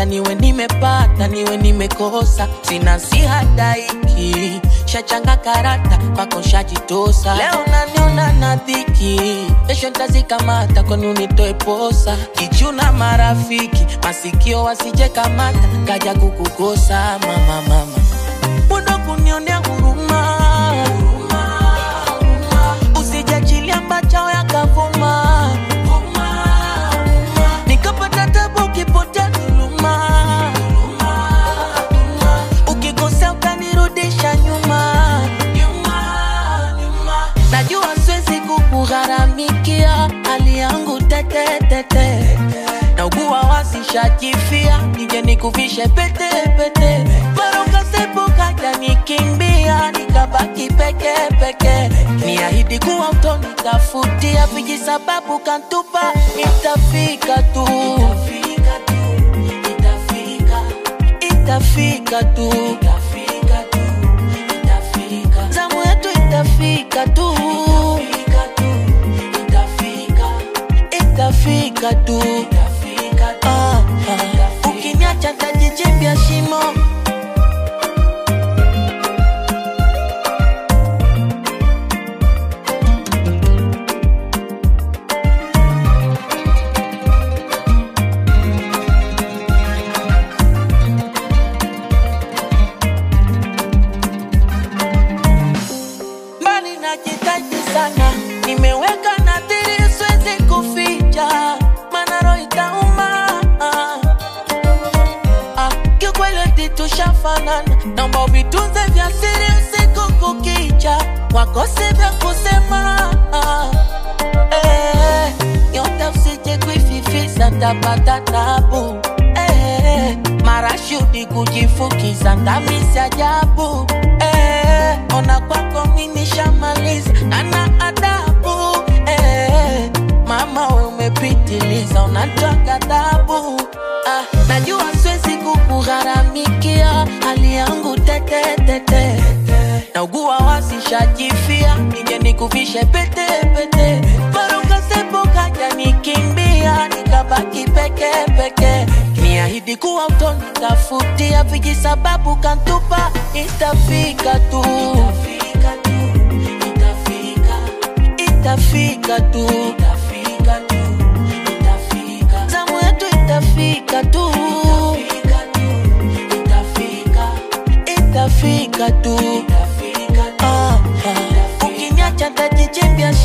hata niwe nimepata niwe nimekosa sina sihadaiki shachanga karata kwako shajitosa leo naniona na dhiki kesho ntazikamata kwani unitoe posa kichuna marafiki masikio wasije kamata kaja kukukosa mama mama muda kunionea huruma usijachilia mbachao yakavuma nikapata tabu ukipotea dhuluma ukikosea ukanirudisha nyuma najua siwezi kukugharamikia hali yangu tetetete naugua wasishajifia nije nikuvishe pete pete mara ukasepuka kanikimbia nikabaki peke peke niahidi kuwa utonitafutia vijisababu kantupa itafika tu itafika tu zamu yetu itafika tu itafika tu Ah, ah. ukiniacha tajichimbia shimo mbali najitahidi sana nimeweka nadhiri siwezi kuficha mana roho itauma ah, kiukweli tushafanana naomba vitunze vya siri usiku kukicha wakose vya kusema ah, eh, nyota usije kuififisa tapata tabu eh, marashudi kujifukiza ndamisi ajabu eh, ona kwako mimi shamaliza nana adabu eh, mama we umepitiliza unatoa ghadhabu ah, najua siwezi kukugharamikia hali yangu tetetete naugua wasishajifia nije nikuvishe pete pete mara ukasepuka janikimbia nikabaki peke peke niahidi kuwa utonitafutia vijisababu kantupa itafika tu itafika tu zamu yetu itafika tu itafika tu Ah, ah. ukiniacha tajichimbia